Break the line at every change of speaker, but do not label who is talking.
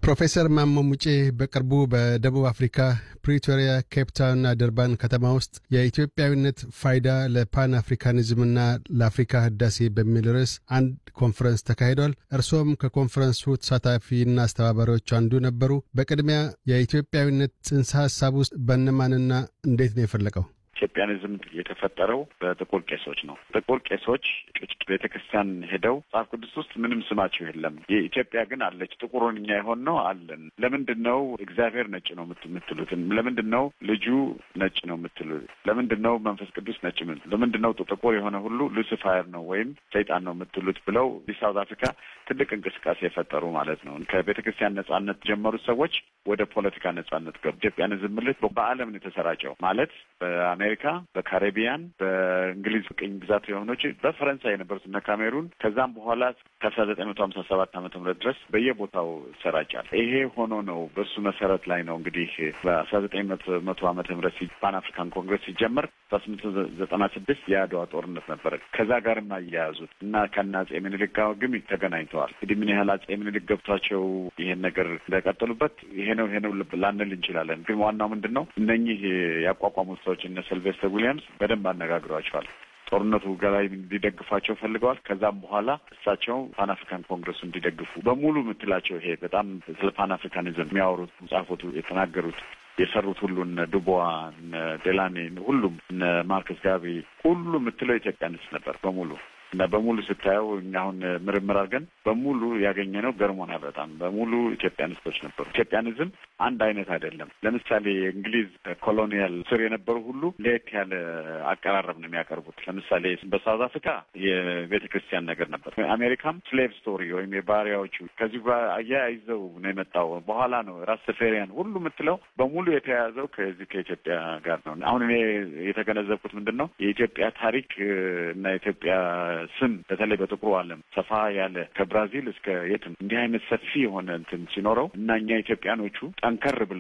ፕሮፌሰር ማሞ ሙጬ በቅርቡ በደቡብ አፍሪካ ፕሪቶሪያ፣ ኬፕታውንና ደርባን ከተማ ውስጥ የኢትዮጵያዊነት ፋይዳ ለፓን አፍሪካኒዝምና ለአፍሪካ ህዳሴ በሚል ርዕስ አንድ ኮንፈረንስ ተካሂዷል። እርሶም ከኮንፈረንሱ ተሳታፊና አስተባባሪዎች አንዱ ነበሩ። በቅድሚያ የኢትዮጵያዊነት ጽንሰ ሀሳብ ውስጥ በእነማንና እንዴት ነው የፈለቀው?
ኢትዮጵያኒዝም የተፈጠረው በጥቁር ቄሶች ነው። ጥቁር ቄሶች ቤተ ክርስቲያን ሄደው መጽሐፍ ቅዱስ ውስጥ ምንም ስማቸው የለም። የኢትዮጵያ ግን አለች። ጥቁሩን እኛ የሆን ነው አለን። ለምንድን ነው እግዚአብሔር ነጭ ነው የምትሉትን? ለምንድን ነው ልጁ ነጭ ነው የምትሉት? ለምንድን ነው መንፈስ ቅዱስ ነጭ? ለምንድን ነው ጥቁር የሆነ ሁሉ ሉሲፋየር ነው ወይም ሰይጣን ነው የምትሉት? ብለው ሳውት አፍሪካ ትልቅ እንቅስቃሴ የፈጠሩ ማለት ነው። ከቤተ ክርስቲያን ነጻነት ጀመሩት ሰዎች ወደ ፖለቲካ ነጻነት ገቡ። ኢትዮጵያኒዝም ምልት በዓለም ነው የተሰራጨው ማለት በአሜሪካ፣ በካሪቢያን፣ በእንግሊዝ ቅኝ ግዛት የሆኖች በፈረንሳይ የነበሩት እነ ካሜሩን ከዛም በኋላ ከአስራ ዘጠኝ መቶ ሀምሳ ሰባት ዓመተ ምህረት ድረስ በየቦታው ይሰራጫል። ይሄ ሆኖ ነው በእሱ መሰረት ላይ ነው እንግዲህ በአስራ ዘጠኝ መቶ ዓመተ ምህረት ፓን አፍሪካን ኮንግረስ ሲጀመር አስራ ስምንት ዘጠና ስድስት የአድዋ ጦርነት ነበረ። ከዛ ጋርም አያያዙት እና ከነ አጼ ምኒልክ ጋር ግን ተገናኝተዋል። እንግዲህ ምን ያህል አጼ ምኒልክ ገብቷቸው ይሄን ነገር እንደቀጠሉበት ይሄ ነው ይሄ ነው ላንል እንችላለን። ግን ዋናው ምንድን ነው እነኚህ ያቋቋሙት ሰዎች እነ ሲልቬስተር ዊሊያምስ በደንብ አነጋግሯቸዋል። ጦርነቱ ገላይ እንዲደግፏቸው ፈልገዋል። ከዛም በኋላ እሳቸው ፓን አፍሪካን ኮንግረሱ እንዲደግፉ በሙሉ የምትላቸው ይሄ በጣም ስለ ፓን አፍሪካኒዝም የሚያወሩት መጽሐፎቱ የተናገሩት የሰሩት ሁሉ እነ ዱቦዋ እነ ዴላኔ ሁሉም እነ ማርከስ ጋቢ ሁሉ የምትለው ኢትዮጵያንስ ነበር በሙሉ እና በሙሉ ስታየው እኛ አሁን ምርምር አድርገን በሙሉ ያገኘነው ገርሞናል። በጣም በሙሉ ኢትዮጵያኒስቶች ነበሩ። ኢትዮጵያኒዝም አንድ አይነት አይደለም። ለምሳሌ የእንግሊዝ ኮሎኒያል ስር የነበሩ ሁሉ ለየት ያለ አቀራረብ ነው የሚያቀርቡት። ለምሳሌ በሳውዝ አፍሪካ የቤተ ክርስቲያን ነገር ነበር። አሜሪካም ስሌቭ ስቶሪ ወይም የባሪያዎቹ ከዚሁ ጋር አያይዘው ነው የመጣው። በኋላ ነው ራስ ተፈሪያን ሁሉ የምትለው በሙሉ የተያያዘው ከዚህ ከኢትዮጵያ ጋር ነው። አሁን እኔ የተገነዘብኩት ምንድን ነው የኢትዮጵያ ታሪክ እና የኢትዮጵያ ስም በተለይ በጥቁሩ ዓለም ሰፋ ያለ ከብራዚል እስከ የትም እንዲህ አይነት ሰፊ የሆነ እንትን ሲኖረው እና እኛ ኢትዮጵያኖቹ ጠንከር ብለን